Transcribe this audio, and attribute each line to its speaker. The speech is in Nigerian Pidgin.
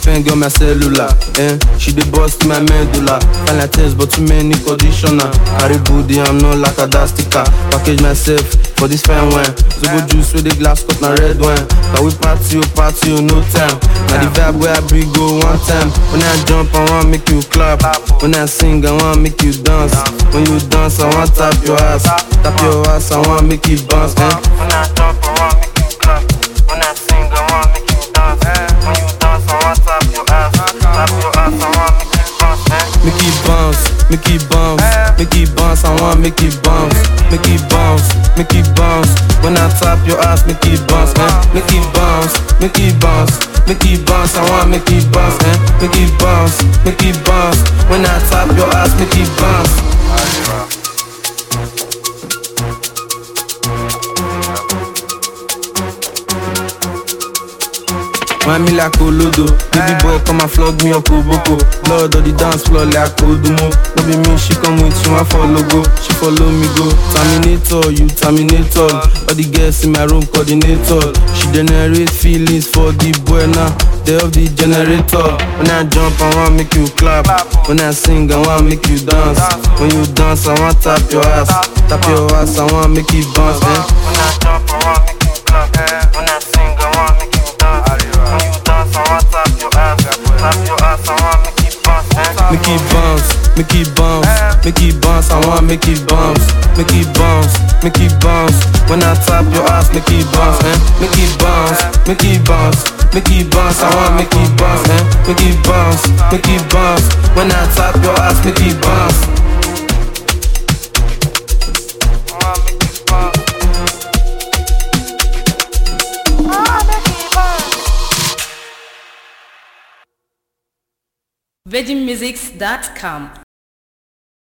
Speaker 1: girlfriend got my cellular. Eh? She dey bust my medulla. Find like test, but too many conditioner. Carry booty, I'm not like a dastica. Package myself for this fine wine. Zobo juice with the glass cut na red wine. Can we party, oh party, oh no time. Now the vibe where I bring go one time. When I jump, I want make you clap. When I sing, I want make you dance. When you dance, I want tap your ass. Tap your ass, I want make you bounce. Eh?
Speaker 2: When I jump, I want make you clap. When I sing, I want make you dance. When you dance, I want tap your ass. Tap your ass, I want make you bounce. Eh?
Speaker 1: Make it bounce, make it bounce, make it bounce. I want make it bounce, make it bounce, make it bounce. When I tap your ass, make it bounce, eh? Make it bounce, make it bounce, make it bounce. I want make it bounce, eh? Make it bounce, make it bounce. When I tap your ass, make it bounce. Mind me like Olodo Baby boy come and flog me up Oboko Lord of the dance floor like Odumo No be me, she come with you, I follow go She follow me go Terminator, you Terminator All the girls in my room coordinator She generate feelings for the boy now They of the generator When I jump, I want make you clap When I sing, I want make you dance When you dance, I want tap your ass Tap your ass, I want make you bounce, eh?
Speaker 2: When I jump, I want make you clap. When I sing, I want make you dance. When you dance, I want tap your ass. Tap your ass, I want make you bounce. Eh?
Speaker 1: Make it bounce, make it bounce, make it bounce. I want make it bounce, make it bounce, make it bounce. When I tap your ass, make it bounce, eh? Make it bounce, make it bounce, make it bounce. I want make it bounce, eh? Make it bounce, make it bounce. When I tap your ass, make it bounce.
Speaker 2: I want make you bounce. I make you bounce.
Speaker 3: virginmusics.com